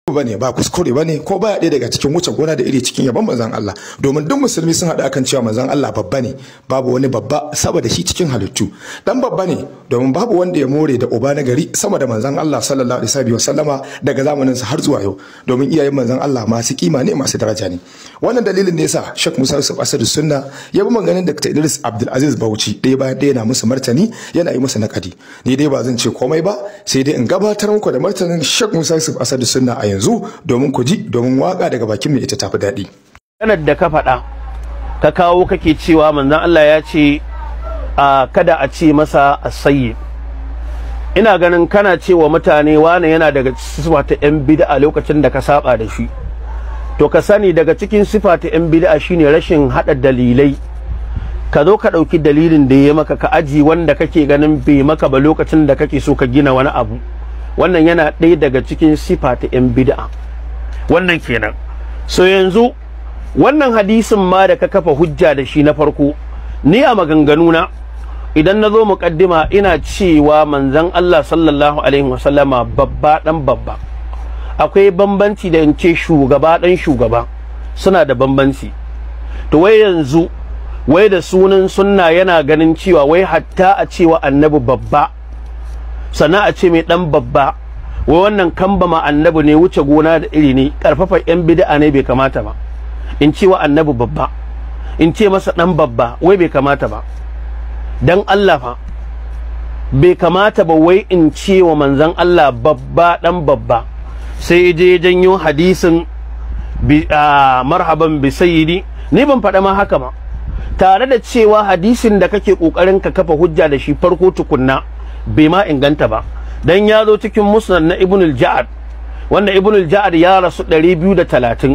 bane ba kuskure bane ko baya ɗaya daga cikin wuce gona da iri cikin yabon manzon Allah domin duk musulmi sun haɗu akan cewa manzon Allah babba ne babu wani babba saboda shi cikin halittu dan babba ne domin babu wanda ya more da uba na gari sama da manzon Allah sallallahu alaihi wa sallama daga zamanin sa har zuwa yau domin iyayen manzon Allah masu kima ne masu daraja ne wannan dalilin ne yasa Sheikh Musa Yusuf Asadu Sunna ya bi maganin Dr. Idris Abdul Aziz Bauchi ɗaya bayan ɗaya na musu martani yana yi musu nakadi ni dai ba zan ce komai ba sai dai in gabatar muku da martanin Sheikh Musa Yusuf Asadu Sunna a yanzu domin ku ji domin waka daga bakin mai ita tafi daɗi. Kanar da ka faɗa ka kawo kake cewa manzon Allah ya ce a kada a ce masa asayi ina ganin kana cewa mutane wane yana daga sifa ta yan bid'a lokacin da ka saba da shi to ka sani daga cikin sifa ta yan bid'a shine rashin hada dalilai ka zo ka ɗauki dalilin da ya maka ka aji wanda kake ganin bai maka ba lokacin da kake so ka gina wani abu wannan yana ɗaya daga cikin sifa ta yan bid'a wannan kenan so yanzu wannan hadisin ma da ka kafa hujja da shi na farko ni a maganganuna idan na zo muƙaddima ina cewa manzon Allah sallallahu alaihi wasallama babba dan babba akwai bambanci da in ce shugaba dan shugaba suna da bambanci to wai yanzu wai da sunan sunna yana ganin cewa wai hatta a cewa annabi babba sannan a ce mai dan babba wai wannan kambama annabi ne wuce gona da iri ne karfafa yan bid'a ne bai kamata ba in ce wa annabi babba in ce masa dan babba wai bai kamata ba dan Allah fa bai kamata ba wai in ce wa manzon Allah babba dan babba sai je janyo hadisin marhaban bi sayyidi ni ban faɗa ma haka ba tare da cewa hadisin da kake kokarin ka kafa hujja da shi farko tukunna bai ma inganta ba dan ya zo cikin musnad na ibn al-ja'ad wanda ibn al-ja'ad ya rasu 230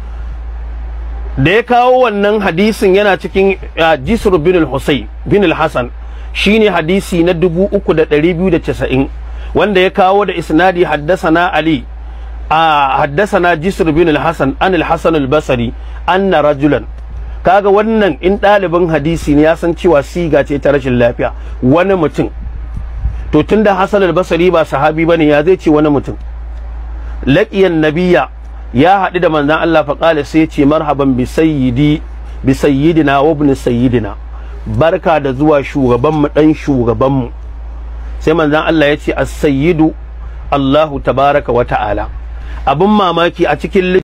da ya kawo wannan hadisin yana cikin jisr bin al-husayn bin al-hasan shine hadisi na 3290 wanda ya kawo da isnadi haddasana ali a haddasana jisr bin al-hasan an al-hasan al-basri anna rajulan kaga wannan in ɗalibin hadisi ne ya san cewa siga ce ta rashin lafiya wani mutum to tunda Hassan al-Basri ba sahabi bane ya zai ce wani mutum laqiyan nabiyya ya haɗu da manzon Allah fa qala sai ce marhaban bi sayyidi bi sayyidina wa ibn sayyidina barka da zuwa shugaban mu dan shugaban mu sai manzon Allah ya ce as-sayyidu Allahu tabaraka wa ta'ala abun mamaki a cikin